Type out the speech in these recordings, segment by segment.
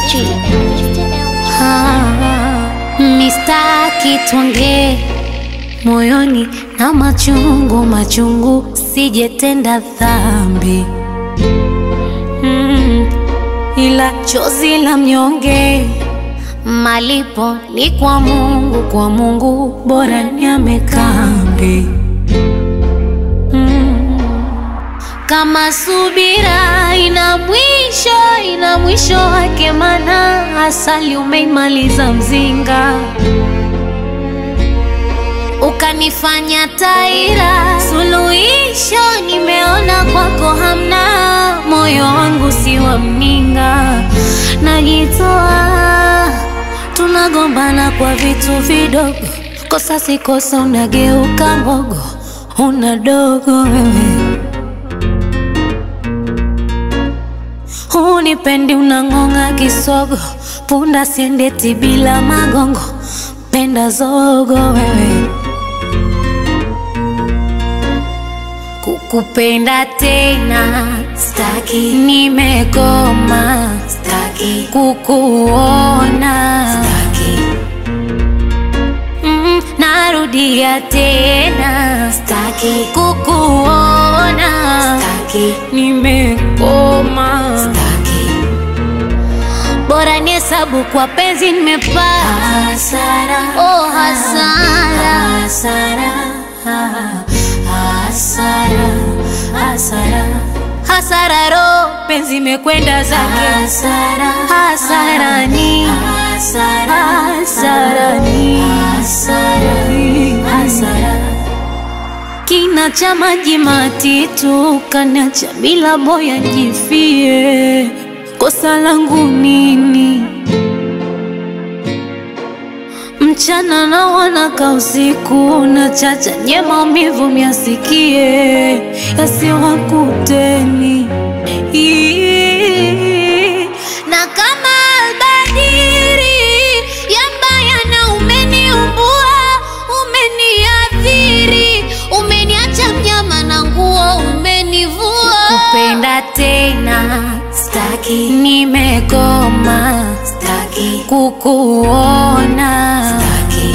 LG. Ah, mistaki tuongee moyoni na machungu machungu, sijetenda dhambi mm, ila chozi la mnyonge malipo ni kwa Mungu, kwa Mungu bora niame kambi mm, kama subira ina mwisho, ina mwisho wake, mana asali umeimaliza mzinga ukanifanya taira, suluhisho nimeona kwako hamna, moyo wangu si wa mninga, najitoa, tunagombana kwa vitu vidogo, kosa si kosa, unageuka mbogo, una dogo wewe Hunipendi, unang'ong'a kisogo, punda siendeti bila magongo, penda zogo wewe kukupenda tena staki, nimekoma staki, kukuona staki, mm, narudia tena staki, kukuona staki, nimekoma staki, bora ni hesabu kwa penzi nimepata hasara, oh hasara, hasara, hasara, hasara, hasara, ro penzi imekwenda zake hasara, hasarani, hasarani, hasara kina cha maji matitu kanacha bila boya jifie, kosa langu nini? Mchana na wanaka usiku na chacha nye maumivu myasikie yasiwakuteni Ii. na kama albadiri yambaya na umeniumbua umeniathiri umeniacha mnyama na nguo umenivua kupenda tena staki nimekoma staki kukuona staki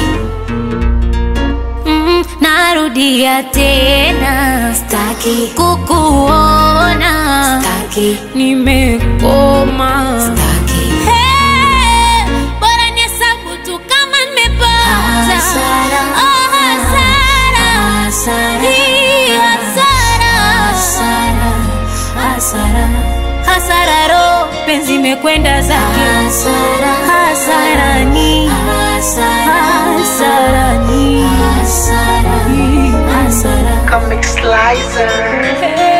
mm, narudia tena staki kukuona staki nimekoma staki hey, bora nihesabu tu kama nimepata Hasara. oh, hasara Hii hasara hasara ro penzi imekwenda zake Hasara. hasarani hasarani hasara Comic Slicer. Hey.